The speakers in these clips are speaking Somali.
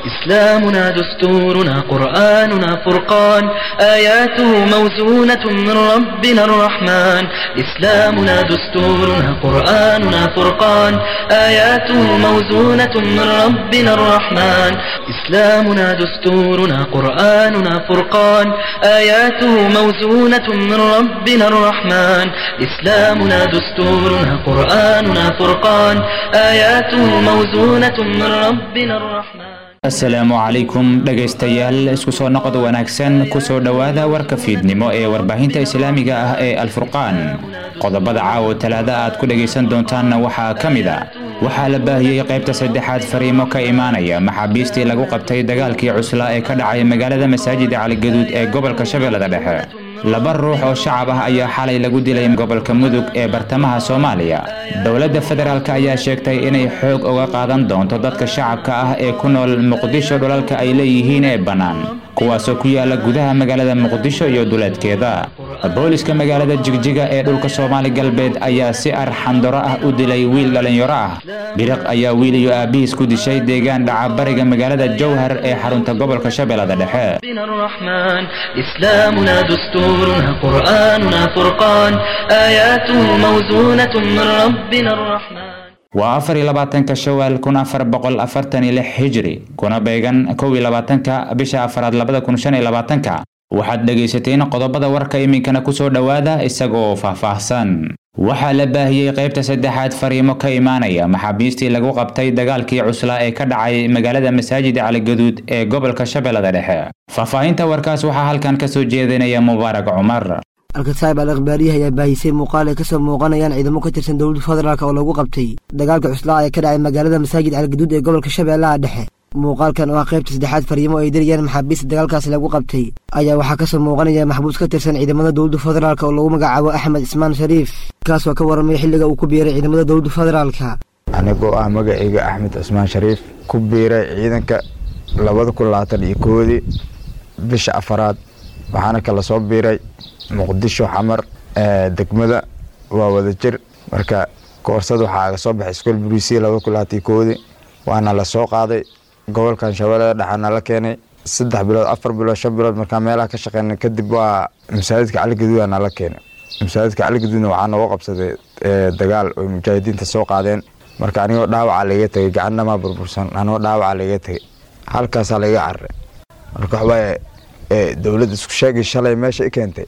إسلامنا دستورنا قرآننا فرقان آياته موزونة من ربنا الرحمن إسلامنا دستورنا قرآننا فرقان آياته موزونة من ربنا الرحمن إسلامنا دستورنا قرآننا فرقان آياته موزونة من ربنا الرحمن إسلامنا دستورنا قرآننا فرقان آياته موزونة من ربنا الرحمن asalaamu calaykum dhegaystayaal isku soo noqod wanaagsan kusoo dhowaada warka fiidnimo ee warbaahinta islaamiga ah ee alfurqaan qodobada caawo talaada aad ku dhegaysan doontaanna waxaa ka mid a waxaa la baahiyey qaybta saddexaad fariimo ka imaanaya maxaabiistii lagu qabtay dagaalkii cuslaa ee ka dhacay magaalada masaajida caligaduud ee gobolka shabeellada dhexe laba ruux oo shacab ah ayaa xalay lagu dilay gobolka mudug ee bartamaha soomaaliya dowladda federaalk ayaa sheegtay inay xoog uga qaadan doonto dadka shacabka ah ee ku nool muqdisho dhulalka ay leeyihiin ee bannaan kuwaasoo ku yaala gudaha magaalada muqdisho iyo duleedkeeda booliska magaalada jigjiga ee dhulka soomaali galbeed ayaa si arxandaro ah u dilay wiil dhallinyaro ah biriq ayaa wiil iyo aabbihiis ku dishay deegaan dhaca bariga magaalada jowhar ee xarunta gobolka shabeellada dhexe ربنا الرحمن إسلامنا دستورنا قرآننا فرقان آياته موزونة من ربنا الرحمن waa afar iyo labaatanka shawaal kun afar boqol afartan iyo lix hijri kuna beegan kow iyo labaatanka bisha afaraad labada kun shan iyo labaatanka waxaad dhegaysateen qodobada warka iminkana kusoo dhowaada isagoo faahfaahsan waxaa la baahiyey qaybta saddexaad fariimo ka imaanaya maxaabiistii lagu qabtay dagaalkii cuslaa ee ka dhacay magaalada masaajida caligaduud ee gobolka shabeellada dhexe faahfaahinta warkaas waxaa halkan kasoo jeedinaya mubaarak cumar alkataib al akhbaariyaha ayaa baahisay muuqaal ay kasoo muuqanayaan ciidamo ka tirsan dowladda federaalk oo lagu qabtay dagaalka cuslaa ee ka dhacay magaalada masaajid caligaduud ee gobolka shabeellaha dhexe muuqaalkan oo ah qaybta saddexaad fariimo ay dirayaan maxaabiista dagaalkaasi lagu qabtay ayaa waxaa kasoo muuqanaya maxbuus ka tirsan ciidamada dowladda federaalk oo lagu magacaabo axmed cismaan shariif kaas oo ka warramay xilliga uu ku biiray ciidamada dowladda federaalka anigoo ah magacayga axmed cismaan shariif ku biiray ciidanka labada kun labaatan iyo koodii bisha afaraad waxaana kala soo biiray muqdisho xamar degmada waa wada jir marka koorsada waxaa aga soo baxay iskool buriisiya labada kun labaatan iyo koodii waana la soo qaaday gobolkan shabeellada dhexaana la keenay saddex bilood afar bilood shan bilood markaa meelaha ka shaqeynay kadib waa masaajidka caligaduudana la keenay masaajidka caligaduudna waxaa nooga qabsaday dagaal oy mujaahidiinta soo qaadeen marka anigoo dhaawaca laiga tegay gacannamaa burbursan anigoo dhaawaca laiga tegay halkaasaa laiga cararay marka waxbaa dowladda isku sheegay shalay meesha i keentay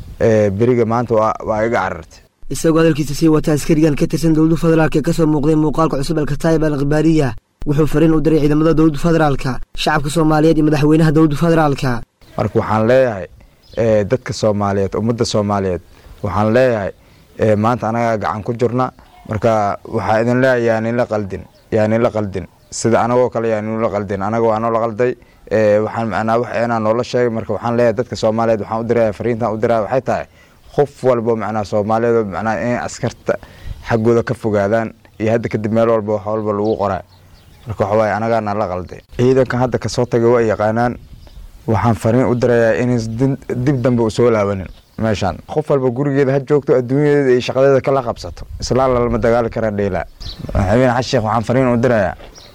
beriga maanta waa iga carartay isagoo hadalkiisa sii wata askarigan ka tirsan dowladda federaalk ee kasoo muuqday muuqaalka cusub alkataib al akhbaariya wuxuu fariin u diray ciidamada dowladda federaalka shacabka soomaaliyeed iyo madaxweynaha dowladda federaalka marka waxaan leeyahay dadka soomaaliyeed ummadda soomaaliyeed waxaan leeyahay maanta anagaa gacan ku jirna marka waxaa idin leeyahay yaaninla qaldin yaaninla qaldin sida anagoo kale yaaninla qaldin anaga waa noola qalday waxaan macnaa wax eenaa noola sheegay marka waxaan leeyahay dadka soomaaliyeed waxaan u diraya fariintan u diraya waxay tahay qof walbo macnaa soomaaliyeed macnaa inay askarta xaggooda ka fogaadaan iyo hadda kadib meel walba wax walba lagu qoraa marka waxa waaye anagaana la qalday ciidankan hadda kasoo tagay waa yaqaanaan waxaan fariin u dirayaa inayn dib dambe u soo laabanin meeshaan qof walba gurigeeda ha joogto adduunyadeeda iyo shaqadeeda kala qabsato islaan lalama dagaali kara dheylaa madaxweyne xasan sheekh waxaan fariin u dirayaa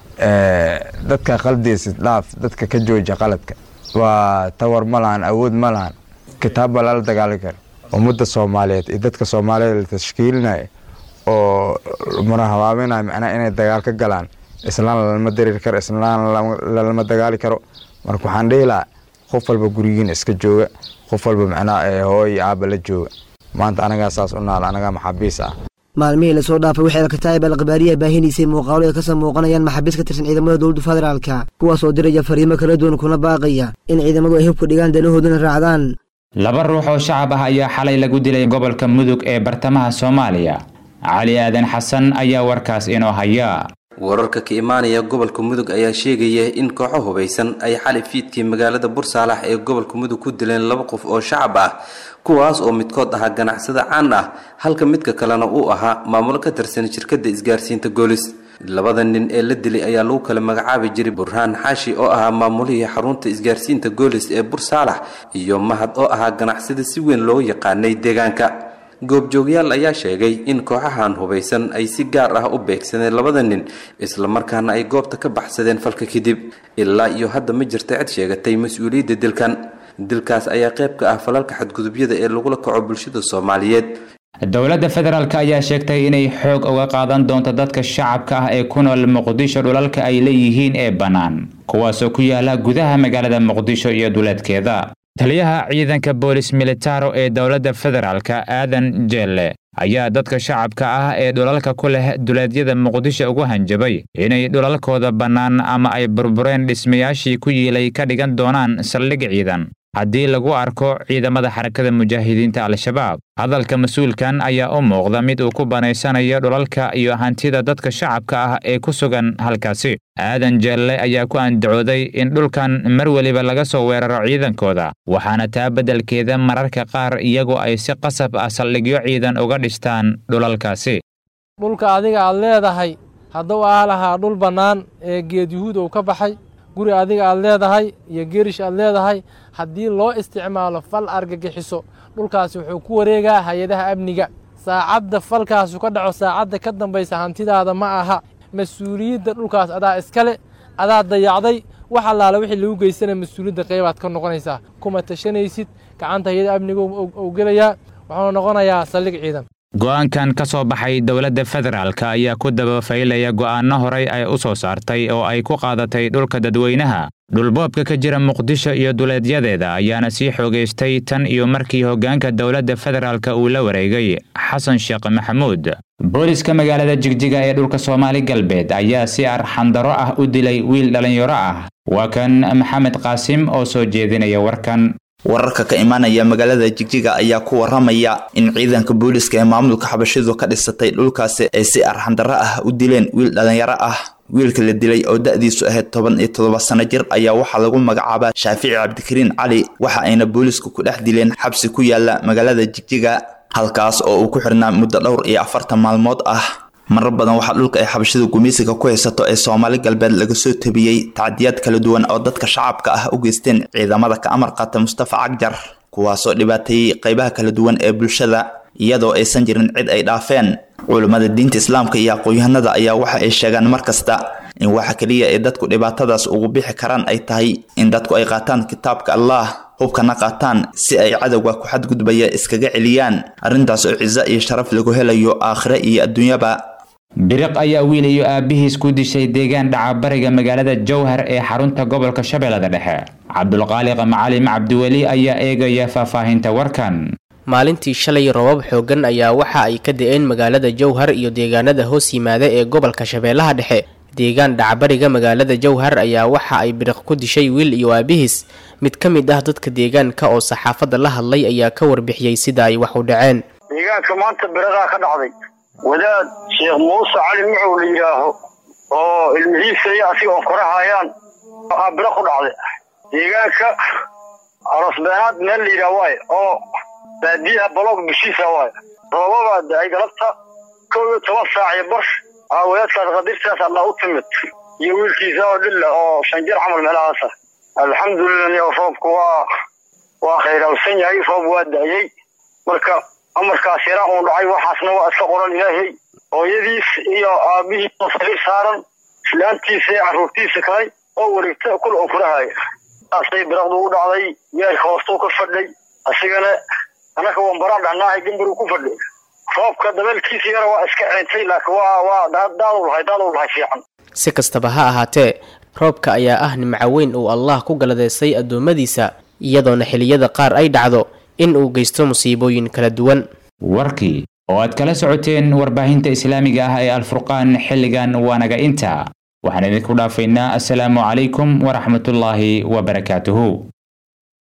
dadka qaldeysid dhaaf dadka ka jooja qaladka waa tawar ma lahan awood ma lahan kitaab baa lala dagaali kara ummadda soomaaliyeed iyo dadka soomaaliyeed la tashkiilinaya oo murahabaaminaya macnaa inay dagaal ka galaan islaan lalama dareeri karo islaan lalama dagaali karo marka waxaan dhihi lahaa qof walba gurigiina iska jooga qof walba macnaa hooy aaba la jooga maanta anagaa saas u naal anagaa maxaabiis ah maalmihii lasoo dhaafay waxay alkataib al akhbaariya baahinaysay muuqaalo ay kasoo muuqanayaan maxaabiis ka tirsan ciidamada dowladda federaalka kuwaas oo diraya fariimo kala duwan kuna baaqaya in ciidamadu ay hubka dhigaan danahoodana raacdaan laba ruux oo shacab ah ayaa xalay lagu dilay gobolka mudug ee bartamaha soomaaliya cali aadan xasan ayaa warkaas inoo haya wararka ka imaanaya gobolka mudug ayaa sheegaya in kooxo hubaysan ay xalay fiidkii magaalada bursaalax ee gobolka mudug ku dileen laba qof oo shacab ah kuwaas oo midkood ahaa ganacsada caan ah halka midka kalena uu ahaa maamulo ka tirsan shirkadda isgaarsiinta goolis labada nin ee la dilay ayaa lagu kala magacaabi jiray burhaan xaashi oo ahaa maamulihii xarunta isgaarsiinta goolis ee bursaalax iyo mahad oo ahaa ganacsada si weyn loo yaqaanay deegaanka goobjoogyaal ayaa sheegay in kooxahan hubaysan ay si gaar ah u beegsadeen labada nin islamarkaana ay goobta ka baxsadeen falka kadib ilaa iyo hadda ma jirta cid sheegatay mas-uuliyadda dilkan dilkaas ayaa qayb ka ah falalka xadgudubyada ee lagula kaco bulshada soomaaliyeed dowladda federaalk ayaa sheegtay inay xoog uga qaadan doonto dadka shacabka ah ee ku nool muqdisho dhulalka ay leeyihiin ee bannaan kuwaasoo ku yaala gudaha magaalada muqdisho iyo duleedkeeda taliyaha ciidanka boolis militaro ee dowladda federaalka aadan jeelle ayaa dadka shacabka ah ee dhulalka ku leh duleedyada muqdisho ugu hanjabay inay dhulalkooda bannaan ama ay burbureen dhismayaashii ku yiilay ka dhigan doonaan saldhig ciidan haddii lagu arko ciidamada xarakada mujaahidiinta al-shabaab hadalka mas-uulkan ayaa u muuqda mid uu ku banaysanayo dhulalka iyo hantida dadka shacabka ah ee ku sugan halkaasi aadan jeelle ayaa ku andacooday in dhulkan mar weliba laga soo weeraro ciidankooda waxaana taa beddelkeeda mararka qaar iyagu ay si qasab ah saldhigyo ciidan uga dhistaan dhulalkaasi dhulka adiga aad leedahay hadduu aa lahaa dhul bannaan ee geed yuhuud uu ka baxay guri adiga aad leedahay iyo geerish aad leedahay haddii loo isticmaalo fal argagixiso dhulkaasi wuxuu ku wareegaa hay-adaha amniga saacadda falkaasu ka dhaco saacadda ka dambaysa hantidaada ma aha mas-uuliyadda dhulkaas adaa iskale adaa dayacday wax allaale wixii lagu geystana mas-uuliyadda qeybaad ka noqonaysaa kuma tashanaysid gacanta hay-ada amniga ou gelayaa wuxuuna noqonayaa saldhig ciidan go'aankan ka soo baxay dowladda federaalk ayaa ku dabafaylaya go'aanno horay ay u soo saartay oo ay ku qaadatay dhulka dadweynaha dhulboobka ka jira muqdisho iyo duleedyadeeda ayaana sii xoogaystay tan iyo markii hoggaanka dowladda federaalk uu la wareegay xasan sheekh maxamuud booliska magaalada jigjiga ee dhulka soomaali galbeed ayaa si arxandaro ah u dilay wiil dhallinyaro ah waa kan maxamed qaasim oo soo jeedinaya warkan wararka ka imaanaya magaalada jigjiga ayaa ku waramaya in ciidanka booliska ee maamulka xabashidu ka dhisatay dhulkaasi ay si arxandaro ah u dileen wiil dhallinyaro ah wiilka la dilay oo da-diisu ahayd toban iyo toddoba sano jir ayaa waxaa lagu magacaabaa shaafici cabdikariin cali waxa ayna boolisku ku dhex dileen xabsi ku yaala magaalada jigjiga halkaas oo uu ku xirnaa muddo dhowr iyo afartan maalmood ah marar badan waxaa dhulka ay xabashida gumaysiga ku haysato ee soomaali galbeed laga soo tabiyey tacdiyaad kala duwan oo dadka shacabka ah u geysteen ciidamada ka amar qaata mustafa cagjar kuwaasoo dhibaateeyey qaybaha kala duwan ee bulshada iyadoo aysan jirin cid ay dhaafeen culummada diinta islaamka iyo aqoon-yahanada ayaa waxa ay sheegaan mar kasta in waxa keliya ee dadku dhibaatadaas ugu bixi karaan ay tahay in dadku ay qaataan kitaabka allah hubkana qaataan si ay cadowga ku xadgudbaya iskaga celiyaan arrintaas oo ciso iyo sharaf lagu helayo aakhire iyo adduunyaba biriq ayaa wiil iyo aabbihiis ku dishay deegaan dhacabariga magaalada jowhar ee xarunta gobolka shabeellada dhexe cabdulqaaliq macalim cabdiweli ayaa eegaya faahfaahinta warkan maalintii shalay robab xooggan ayaa waxa ay ka da-een magaalada jowhar iyo deegaanada hoos yimaada ee gobolka shabeellaha dhexe deegaan dhacbariga magaalada jowhar ayaa waxa ay biriq ku dishay wiil iyo aabihiis mid ka mid ah dadka deegaanka oo saxaafadda la hadlay ayaa ka warbixiyey sida ay wax u dhaceen deegaanka maanta biriqaa ka dhacday wadaad sheekh muuse cali mucow la yidhaaho oo ilmihiisa iyo asiga oo korahayaan waxaa biro ku dhacday deegaanka arosbeenaad meel la yidhaah waaye oo baadiyaha baloog bishiisa waaye roobabaa da-ay galabta kow iyo toban saac iyo bar aa wadaadkaas qadirtaas allah u timid iyo wiilkiisa oo dhilla oo shan jir camal meelahaasa alxamdulilah roobku waa waa khayraalsan yahay roob waa da-yey marka amarkaas yaraa uun dhacay waxaasna waa iska qoran ilaahay hooyadiis iyo aabbihii sariir saaran islaantiisa iyo carruurtiisa kale oo wareegta kul oo kurahaya saasay biraqdu u dhacday geerka hoostuu ka fadhay asigana anaka wambaraan dhahnaahay gambaruu ku fadhay roobka dabeelkiisa yara waa iska ceentay laakiin waa waa daaduu lahay daaduu lahay fiican si kastaba ha ahaatee roobka ayaa ah nimco weyn uu allah ku galadeystay addoommadiisa iyadoona xiliyada qaar ay dhacdo in uu geysto musiibooyin kala duwan warkii oo aad kala socoteen warbaahinta islaamiga ah ee alfurqaan xilligan waanaga inta waxaan idinku dhaafaynaa assalaamu calaykum waraxmatullaahi wabarakaatuhu